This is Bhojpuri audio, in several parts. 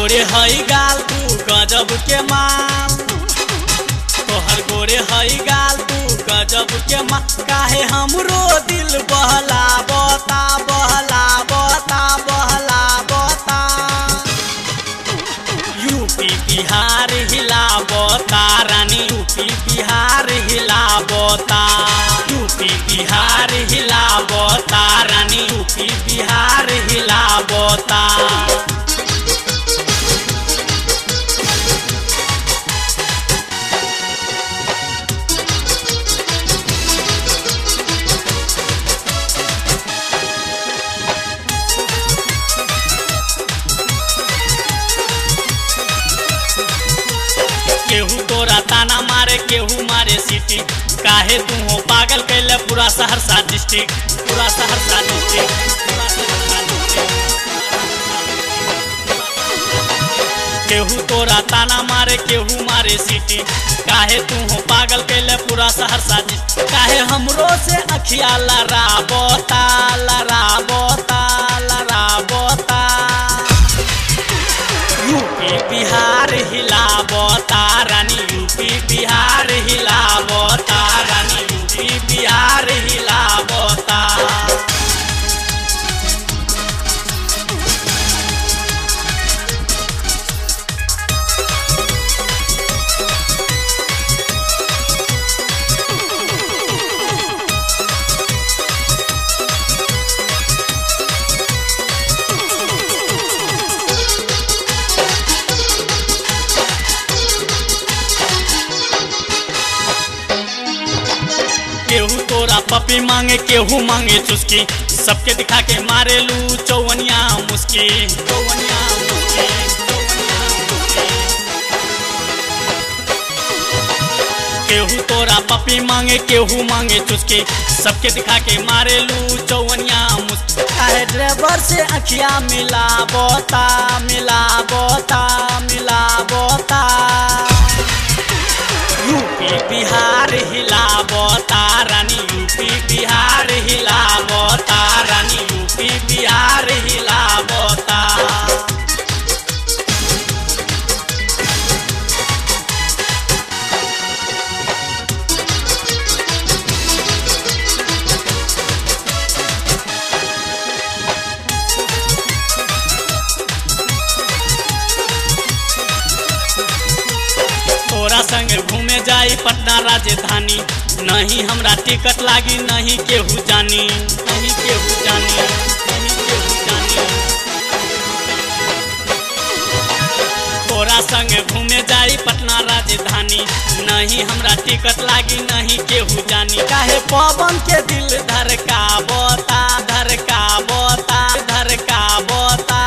गोरे हई गाल तू गजब के माल तोहर गोरे हई गाल तू गजब के माल काहे हमरो दिल बहला बता बहला बता बहला बता यूपी बिहार हिलावता रानी यूपी बिहार हिलावता यूपी बिहार हिलावता रानी यूपी बिहार हिलावता केहू तोरा ताना मारे केहू मारे सिटी काहे तू हो पागल कैले पूरा सहरसा डिस्ट्रिक्ट पूरा सहरसा डिस्ट्रिक्ट पूरा सहरसा डिस्ट्रिक्ट केहू तोरा ताना मारे केहू मारे सिटी काहे तू हो पागल कैले पूरा सहरसा डिस्ट्रिक्ट काहे हमरो से अखिया लड़ा बोता लड़ा बोता लड़ा बोता यूपी बिहार हिलावता रानी यूपी बिहार हिलावता रानी यूपी बिहार हिलावता केहू तोरा पपी मांगे केहू मांगे चुस्की सबके दिखा के मारे लू चौवनिया मुस्की चौवनिया मुस्की चौवनिया मुस्की। केहू तोरा पपी मांगे केहू मांगे चुस्की सबके दिखा के मारे लू चौवनिया मुस्की काहे ड्राइवर से अखिया मिला बोता मिला बोता मिला बोता यूपी बिहार हिलावता रानी यूपी बिहार हिलावता रानी यूपी बिहार हिलावता तोरा संग घूमे जाई पटना राजधानी नहीं हमरा टिकट लागी नहीं केहू जानी नहीं केहू जानी नहीं केहू जानी तोरा संग घूमे जाई पटना राजधानी नहीं हमरा टिकट लागी नहीं केहू जानी काहे पवन के दिल धड़का बोता धड़का बोता धड़का बोता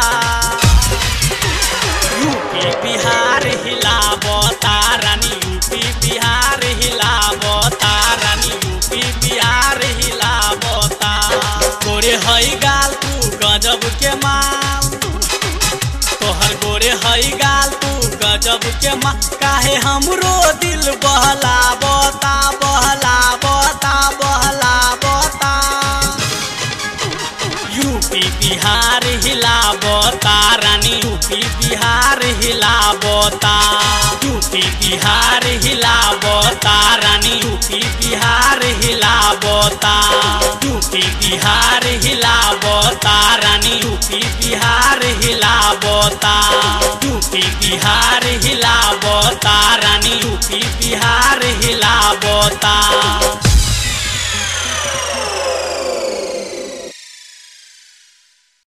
यूपी बिहार हिलावता रानी यूपी बिहार हिलावता रानी यूपी बिहार हिलावता गोरे हई गाल तू गजब के माल तोहर गोरे हई गाल तू गजब के माल काहे हमरो दिल बहला बता बहला बता बहला बता यूपी बिहार हिलावता रानी यूपी बिहार हिलावता यूपी बिहार हिलावता रानी यूपी बिहार हिलावता यूपी बिहार हिलावता रानी यूपी बिहार हिलावता यूपी बिहार हिलावता रानी यूपी बिहार हिलावता